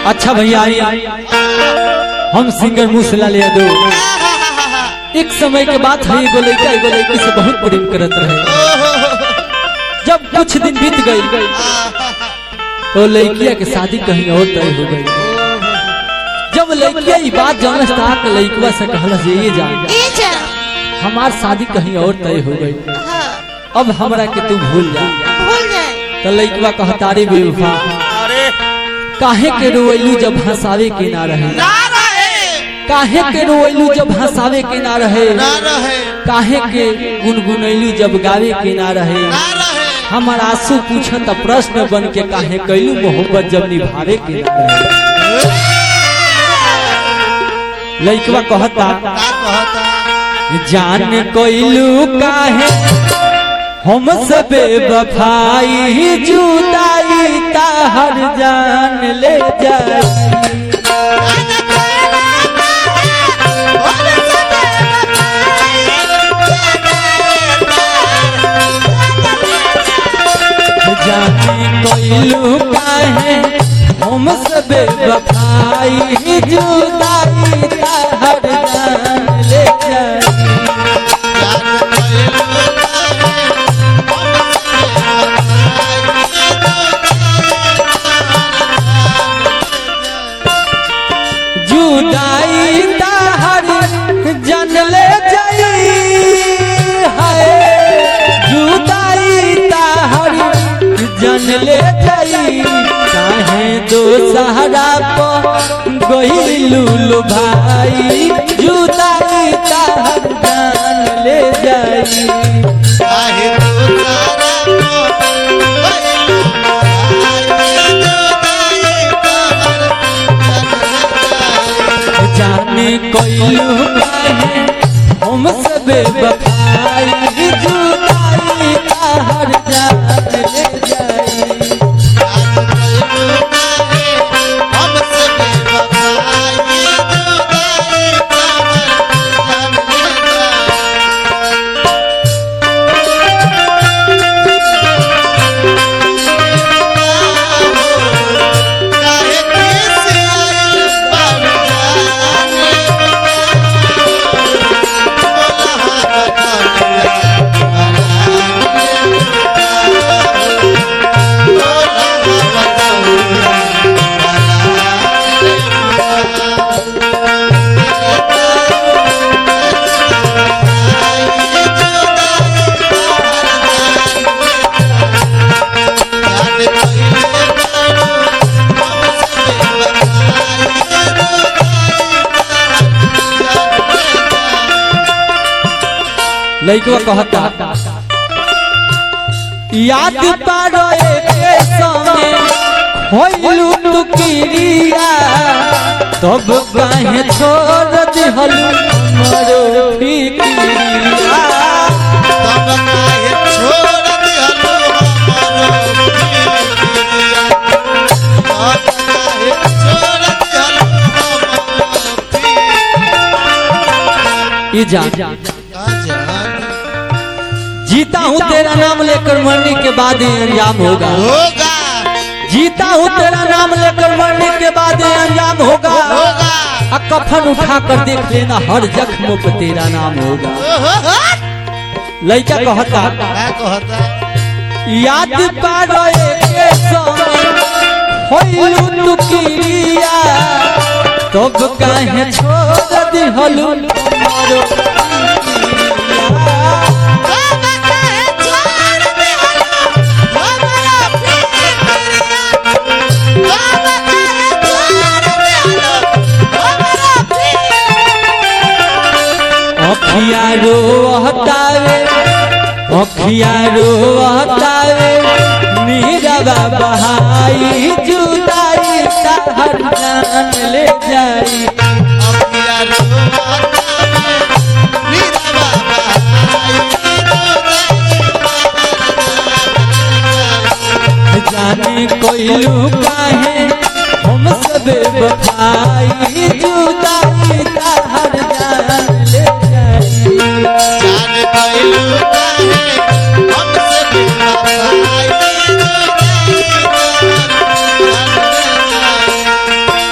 अच्छा भैया आइए हम सिंगर मूसलाल यादव एक समय के बात है एगो लड़का एगो लड़की से बहुत प्रेम करत रहे जब कुछ दिन बीत गई तो लड़किया के शादी कहीं और तय हो गई जब लड़किया ये बात जानल था कि लड़कवा से कहला जे ये जा टीचर हमार शादी कहीं और तय हो गई हाँ अब हमरा के तू भूल जा भूल जाए तो लड़कवा कहता रे बेवफा अरे काहे के रोइलू जब हंसावे के ना रहे ना रहे काहे के रोइलू जब हंसावे के ना रहे ना रहे काहे के गुनगुनैलू जब गावे के ना रहे ना रहे हमार आंसू पूछत प्रश्न बन के काहे कैलू मोहब्बत जब निभावे के ना रहे लइकवा कहता का कहता जान कैलू काहे हम सबे बफाई जुदाई ताहर जान ले जाई जाने कैलू काहे हम सबे बफाई जुदाई ताहर जान ले जाई जुदाई ताहर जन ले जाई हाय जुदाई ताहर जन ले जाई काहे दो सहारा प गहिलू लो भाई जुदाई ताहर जान ले जाई काहे तू सारा को जाने कैलू काहे हम सबे बफाई जुदाई ताहर जान ले जाई हमसे लइकवा कहता याद पारो एके संगे होइलू तू किरिया तब काहे छोड़ दिहलू मरो फिकिरिया तब काहे छोड़ दिहलो हमरो पिया तब काहे छोड़ दिहलो हमरो पिया ये जा का जान जीता हूँ तेरा नाम लेकर मरने के बाद ये अंजाम होगा होगा जीता हूँ तेरा नाम लेकर मरने के बाद ये अंजाम होगा होगा आ कफन उठा कर देख लेना हर जख्म पे तेरा नाम होगा लइका कहता का कहता याद पारो एके संगे होइलू तू किरिया तब काहे छोड़ दिहलू मरो अखिया रो हटावे अखिया रो हटावे नीरवा बहाई जुदाई ताहर जान ले जाई अखिया रोता नीरा बाबा जाने कोइलू काहे हम सब बफाई जुदाई ताहर जान ले जाई जान कैलू काहे हमसे बिना भाई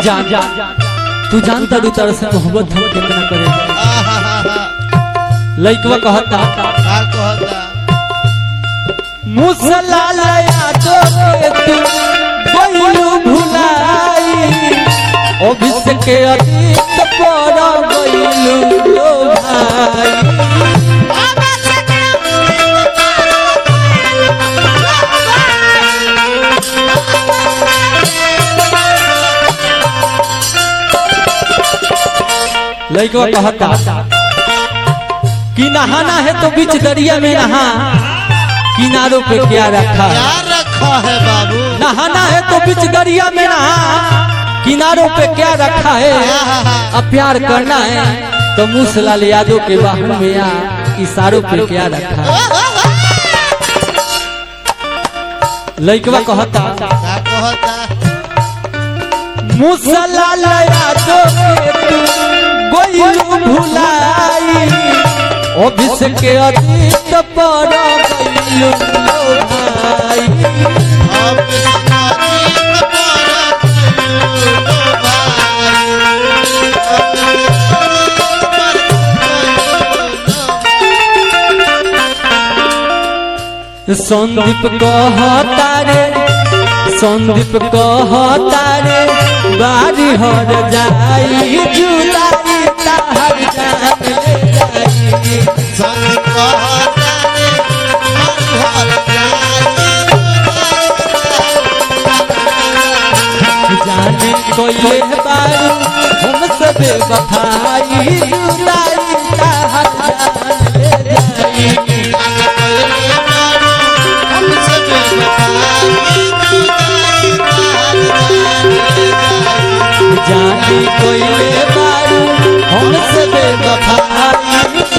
जान तू जानता रू तरह से मोहब्बत हम कितना करे लइकवा कहता का कहता मुसला लया तो के तू गइलू भुलाई अभिषेक के अतीत पर गइलू लो भाई लइकवा कहता कि नहाना है तो बीच दरिया में नहा किनारों पे क्या रखा है क्या रखा है बाबू नहाना है तो बीच दरिया में नहा किनारों पे क्या रखा है अब प्यार करना है तो मूसलाल यादव के बाहू में या इशारों पे क्या रखा है लइकवा कहता का कहता मूसलाल यादव के तू गोइलू भुलाई अभिषेक के अतीत पर गइलू लो भाई अब सनाती संदीप कहता रे संदीप कहता रे बारी हर जाई जुलाई ताहर जान ले जाई संग कहता रे हर जाने कोई बारू हम सब बफाई जुलाई ताहर जान ले जाई जाने कोई बारू हम सब बफाई